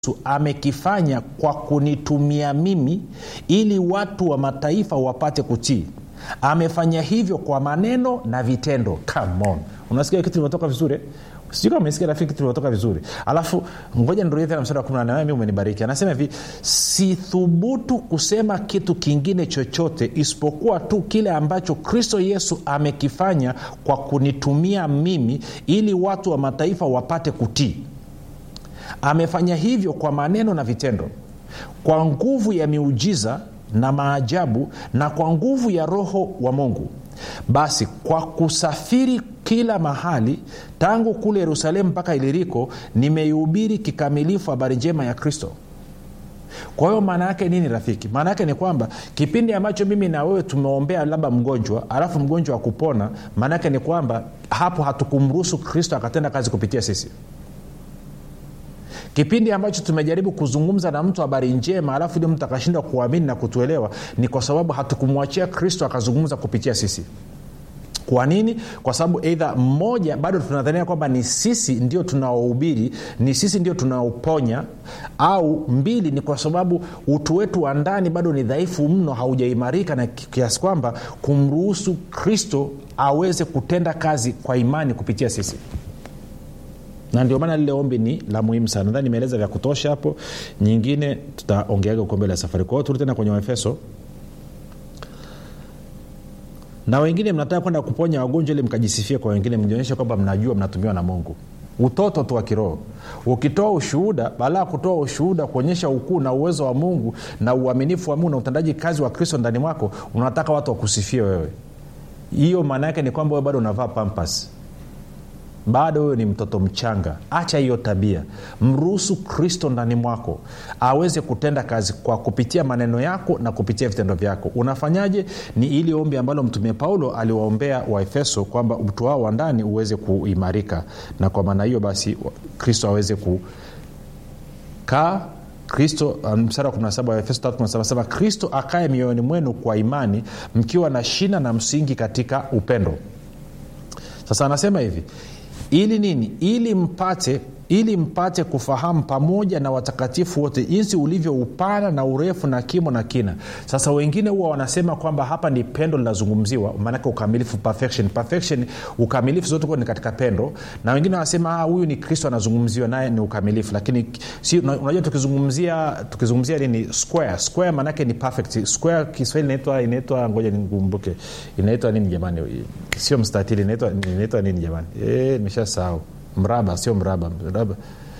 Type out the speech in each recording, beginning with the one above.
amekifanya kwa kunitumia mimi ili watu wa mataifa wapate kutii amefanya hivyo kwa maneno na vitendo Come on. unasikia kitu limetoka vizuri sijui kama umesikia rafiki kitu limetoka vizuri alafu ngoja nirudie tena mstari wa kumi na nane mi umenibariki anasema hivi sithubutu kusema kitu kingine chochote isipokuwa tu kile ambacho kristo yesu amekifanya kwa kunitumia mimi ili watu wa mataifa wapate kutii amefanya hivyo kwa maneno na vitendo kwa nguvu ya miujiza na maajabu na kwa nguvu ya roho wa mungu basi kwa kusafiri kila mahali tangu kule yerusalemu mpaka iliriko nimeihubiri kikamilifu habari njema ya kristo kwa hiyo maana yake nini rafiki maana yake ni kwamba kipindi ambacho mimi na wewe tumeombea labda mgonjwa alafu mgonjwa wa kupona maana yake ni kwamba hapo hatukumruhusu kristo akatenda kazi kupitia sisi kipindi ambacho tumejaribu kuzungumza na mtu habari njema alafu ili mtu akashindwa kuamini na kutuelewa ni kwa sababu hatukumwachia kristo akazungumza kupitia sisi kwa nini kwa sababu eidha mmoja bado tunadhania kwamba ni sisi ndio tunaohubiri ni sisi ndio tunaoponya au mbili ni kwa sababu utu wetu wa ndani bado ni dhaifu mno haujaimarika na kiasi kwamba kumruhusu kristo aweze kutenda kazi kwa imani kupitia sisi na ndio maana lile ombi ni la muhimu sana nadhani nimeeleza vya kutosha hapo nyingine tutaongeaga uko mbele ya safari kwa hiyo turudi tena kwenye waefeso na wengine mnataka kwenda kuponya wagonjwa ili mkajisifia kwa wengine mjionyeshe kwamba mnajua mnatumiwa na mungu utoto tu wa kiroho ukitoa ushuhuda baada ya kutoa ushuhuda kuonyesha ukuu na uwezo wa mungu na uaminifu wa mungu na utendaji kazi wa kristo ndani mwako unataka watu wakusifie wewe hiyo maana yake ni kwamba wewe bado unavaa pampas bado huyo ni mtoto mchanga acha hiyo tabia mruhusu kristo ndani mwako aweze kutenda kazi kwa kupitia maneno yako na kupitia vitendo vyako unafanyaje ni ili ombi ambalo mtumie paulo aliwaombea waefeso kwamba mtu wao wa ndani uweze kuimarika na kwa maana hiyo basi kristo aweze kukaa kristo msara wa 17 wa efeso 3 kristo akaye mioyoni mwenu kwa imani mkiwa na shina na msingi katika upendo sasa anasema hivi ili nini ili mpate ili mpate kufahamu pamoja na watakatifu wote jinsi ulivyo upana na urefu na kimo na kina sasa wengine huwa wanasema kwamba hapa ni pendo linazungumziwa maanake ukamilifu perfection perfection ukamilifu zote kuwa ni katika pendo na wengine wanasema huyu ni kristo anazungumziwa naye ni ukamilifu lakini si, unajua tukizungumzia tukizungumzia nini square square maanake ni perfect square kiswahili inaitwa inaitwa ngoja nikumbuke inaitwa nini jamani sio mstatili inaitwa inaitwa nini jamani e, nimeshasahau mraba sio mraba mraba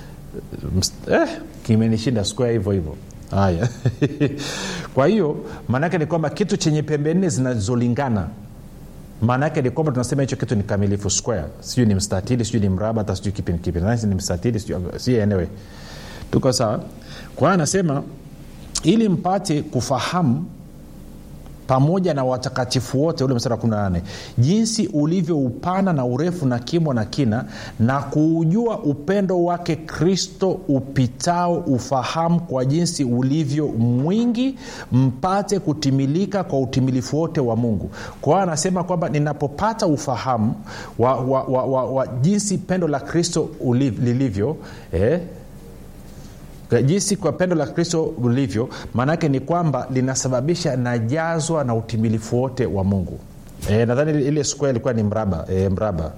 eh, kimenishinda square hivyo hivyo haya kwa hiyo maanaake ni kwamba kitu chenye pembe nne zinazolingana maana yake ni kwamba tunasema hicho kitu ni kamilifu square sijui ni mstatili sijui ni mraba hata sijui kipi ni kipi ni mstatili si anyway tuko sawa kwa hiyo anasema ili mpate kufahamu pamoja na watakatifu wote ule mstari wa 18 jinsi ulivyo upana na urefu na kimo na kina na kuujua upendo wake kristo upitao ufahamu kwa jinsi ulivyo mwingi mpate kutimilika kwa utimilifu wote wa mungu kwa hiyo anasema kwamba ninapopata ufahamu wa, wa, wa, wa, wa jinsi pendo la kristo lilivyo eh, jinsi kwa pendo la kristo ulivyo maanaake ni kwamba linasababisha najazwa na utimilifu wote wa mungu e, nadhani ile square ilikuwa ni mraba e, mraba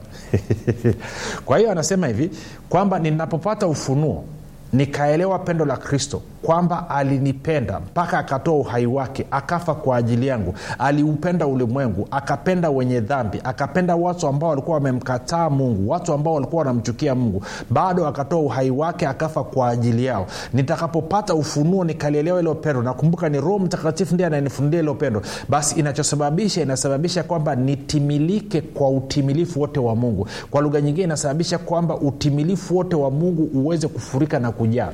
kwa hiyo anasema hivi kwamba ninapopata ufunuo nikaelewa pendo la kristo kwamba alinipenda mpaka akatoa uhai wake akafa kwa ajili yangu aliupenda ulimwengu akapenda wenye dhambi akapenda watu ambao walikuwa wamemkataa mungu watu ambao walikuwa wanamchukia mungu bado akatoa uhai wake akafa kwa ajili yao nitakapopata ufunuo nikalielewa ilo pendo nakumbuka ni roho mtakatifu ndiye ananifundia ilo pendo basi inachosababisha inasababisha kwamba nitimilike kwa utimilifu wote wa mungu kwa lugha nyingine inasababisha kwamba utimilifu wote wa mungu uweze kufurika na kujaa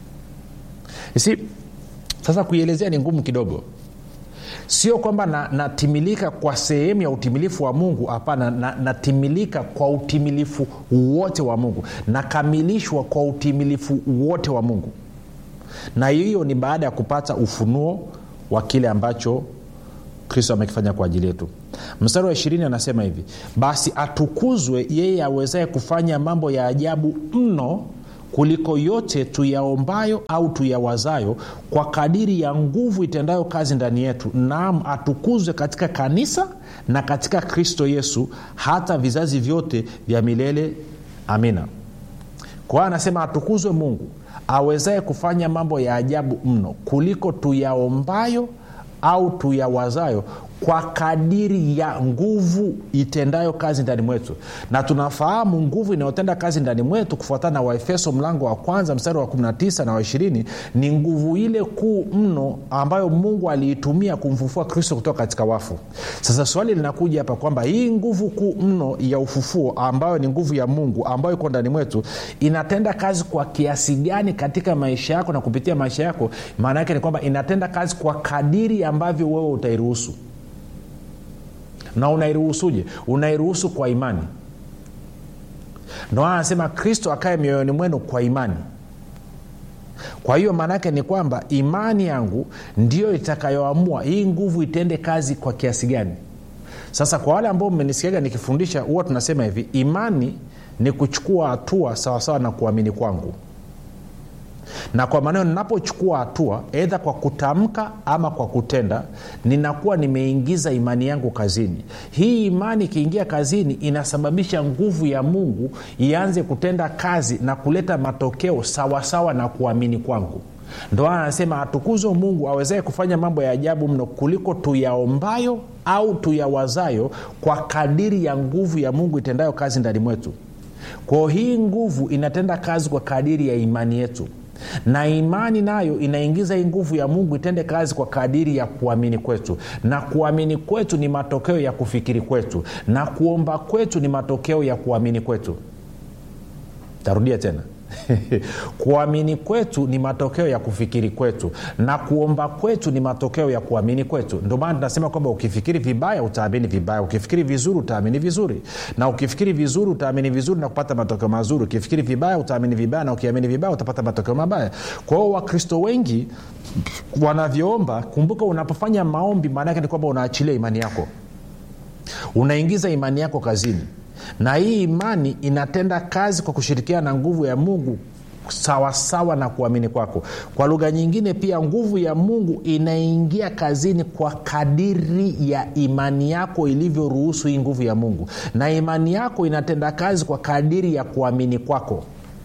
si sasa kuielezea ni ngumu kidogo sio kwamba natimilika na kwa sehemu ya utimilifu wa mungu hapana natimilika na kwa utimilifu wote wa mungu nakamilishwa kwa utimilifu wote wa mungu na hiyo ni baada ya kupata ufunuo wa kile ambacho kristo amekifanya kwa ajili yetu mstari wa ishirini anasema hivi basi atukuzwe yeye awezaye kufanya mambo ya ajabu mno kuliko yote tuyaombayo au tuyawazayo kwa kadiri ya nguvu itendayo kazi ndani yetu naam atukuzwe katika kanisa na katika kristo yesu hata vizazi vyote vya milele amina kwa hiyo anasema atukuzwe mungu awezaye kufanya mambo ya ajabu mno kuliko tuyaombayo au tuyawazayo kwa kadiri ya nguvu itendayo kazi ndani mwetu na tunafahamu nguvu inayotenda kazi ndani mwetu kufuatana na waefeso mlango wa kwanza mstari wa 19 na wa 20 ni nguvu ile kuu mno ambayo mungu aliitumia kumfufua kristo kutoka katika wafu sasa swali linakuja hapa kwamba hii nguvu kuu mno ya ufufuo ambayo ni nguvu ya mungu ambayo iko ndani mwetu inatenda kazi kwa kiasi gani katika maisha yako na kupitia maisha yako maana yake ni kwamba inatenda kazi kwa kadiri ambavyo wewe utairuhusu na unairuhusuje unairuhusu kwa imani ndo anasema kristo akae mioyoni mwenu kwa imani kwa hiyo maanaake ni kwamba imani yangu ndiyo itakayoamua hii nguvu itende kazi kwa kiasi gani sasa kwa wale ambao mmenisikiaga nikifundisha huwa tunasema hivi imani ni kuchukua hatua sawasawa na kuamini kwangu na kwa maneno ninapochukua hatua edha kwa kutamka ama kwa kutenda ninakuwa nimeingiza imani yangu kazini hii imani ikiingia kazini inasababisha nguvu ya mungu ianze kutenda kazi na kuleta matokeo sawasawa na kuamini kwangu ndo anasema atukuzwe mungu awezaye kufanya mambo ya ajabu mno kuliko tuyaombayo au tuyawazayo kwa kadiri ya nguvu ya mungu itendayo kazi ndani mwetu kwao hii nguvu inatenda kazi kwa kadiri ya imani yetu na imani nayo inaingiza hii nguvu ya mungu itende kazi kwa kadiri ya kuamini kwetu na kuamini kwetu ni matokeo ya kufikiri kwetu na kuomba kwetu ni matokeo ya kuamini kwetu tarudia tena kuamini kwetu ni matokeo ya kufikiri kwetu na kuomba kwetu ni matokeo ya kuamini kwetu ndio maana tunasema kwamba ukifikiri vibaya utaamini vibaya ukifikiri vizuri utaamini vizuri na ukifikiri vizuri utaamini vizuri na kupata matokeo mazuri ukifikiri vibaya utaamini vibaya na ukiamini vibaya utapata matokeo mabaya kwa hiyo wakristo wengi wanavyoomba kumbuka unapofanya maombi maana yake ni kwamba unaachilia imani yako unaingiza imani yako kazini na hii imani inatenda kazi kwa kushirikiana na nguvu ya mungu sawasawa sawa na kuamini kwako kwa lugha nyingine pia nguvu ya mungu inaingia kazini kwa kadiri ya imani yako ilivyoruhusu hii nguvu ya mungu na imani yako inatenda kazi kwa kadiri ya kuamini kwako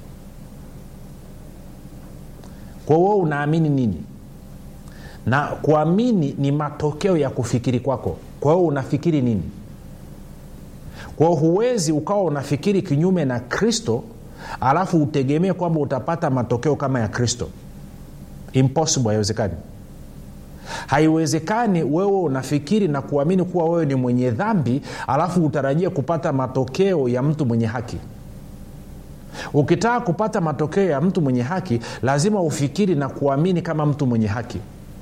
kwa huo unaamini nini na kuamini ni matokeo ya kufikiri kwako kwa hiyo unafikiri nini kwao huwezi ukawa unafikiri kinyume na kristo alafu utegemee kwamba utapata matokeo kama ya kristo impossible haiwezekani haiwezekani wewe unafikiri na kuamini kuwa wewe ni mwenye dhambi alafu utarajie kupata matokeo ya mtu mwenye haki ukitaka kupata matokeo ya mtu mwenye haki lazima ufikiri na kuamini kama mtu mwenye haki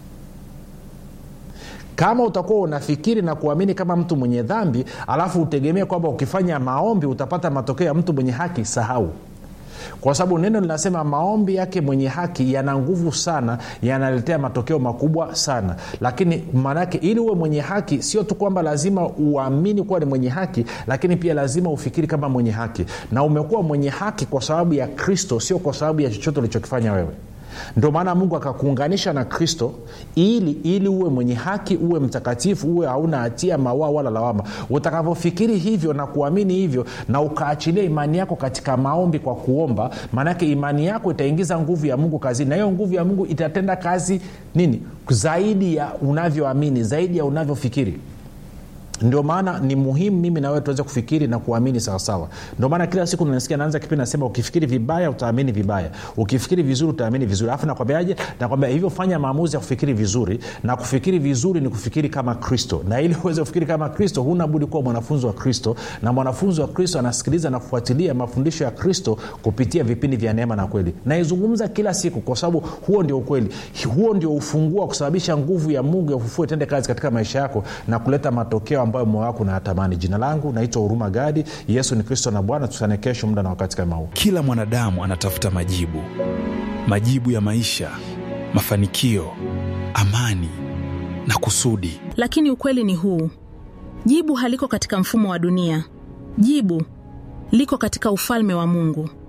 kama utakuwa unafikiri na kuamini kama mtu mwenye dhambi alafu utegemee kwamba ukifanya maombi utapata matokeo ya mtu mwenye haki sahau kwa sababu neno linasema maombi yake mwenye haki yana nguvu sana yanaletea matokeo makubwa sana lakini maanaake ili uwe mwenye haki sio tu kwamba lazima uamini kuwa ni mwenye haki lakini pia lazima ufikiri kama mwenye haki na umekuwa mwenye haki kwa sababu ya kristo sio kwa sababu ya chochote ulichokifanya wewe ndio maana mungu akakuunganisha na kristo ili ili uwe mwenye haki uwe mtakatifu uwe hauna hatia mawaa wala lawama utakavyofikiri hivyo na kuamini hivyo na ukaachilia imani yako katika maombi kwa kuomba maanake imani yako itaingiza nguvu ya mungu kazini na hiyo nguvu ya mungu itatenda kazi nini zaidi ya unavyoamini zaidi ya unavyofikiri ndio maana ni muhimu mimi na wewe tuweze kufikiri na kuamini sawasawa ndio maana kila siku nasikia naanza kipindi nasema ukifikiri vibaya utaamini vibaya ukifikiri vizuri utaamini vizuri alafu nakwambiaje nakwambia hivyo fanya maamuzi ya kufikiri vizuri na kufikiri vizuri ni kufikiri kama kristo na ili uweze kufikiri kama kristo huna budi kuwa mwanafunzi wa kristo na mwanafunzi wa kristo anasikiliza na kufuatilia mafundisho ya kristo kupitia vipindi vya neema na kweli naizungumza kila siku kwa sababu huo ndio ukweli huo ndio ufunguo wa kusababisha nguvu ya mungu ya ufufua itende kazi katika maisha yako na kuleta matokeo ambayo moyo wako unayatamani jina langu naitwa huruma gadi yesu ni kristo na bwana tutane kesho muda na wakati kama huu kila mwanadamu anatafuta majibu majibu ya maisha mafanikio amani na kusudi lakini ukweli ni huu jibu haliko katika mfumo wa dunia jibu liko katika ufalme wa mungu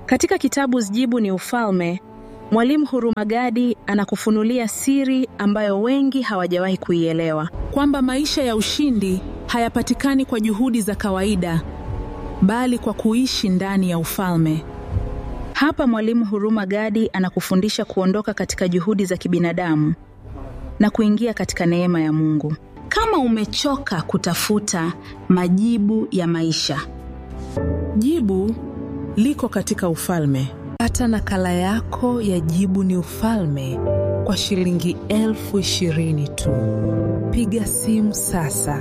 Katika kitabu Jibu ni Ufalme, Mwalimu Hurumagadi anakufunulia siri ambayo wengi hawajawahi kuielewa, kwamba maisha ya ushindi hayapatikani kwa juhudi za kawaida, bali kwa kuishi ndani ya ufalme. Hapa Mwalimu Hurumagadi anakufundisha kuondoka katika juhudi za kibinadamu na kuingia katika neema ya Mungu. Kama umechoka kutafuta majibu ya maisha, Jibu liko katika ufalme. Pata nakala yako ya Jibu ni Ufalme kwa shilingi elfu ishirini tu. Piga simu sasa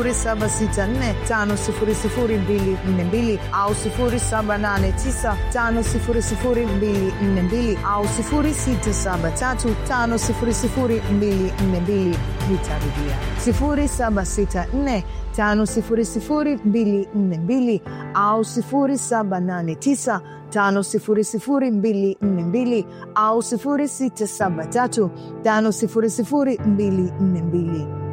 0764500242 au 0789500242 au 0673500242. Nitarudia 0764500242 au 0789 500242 au 0673 500242.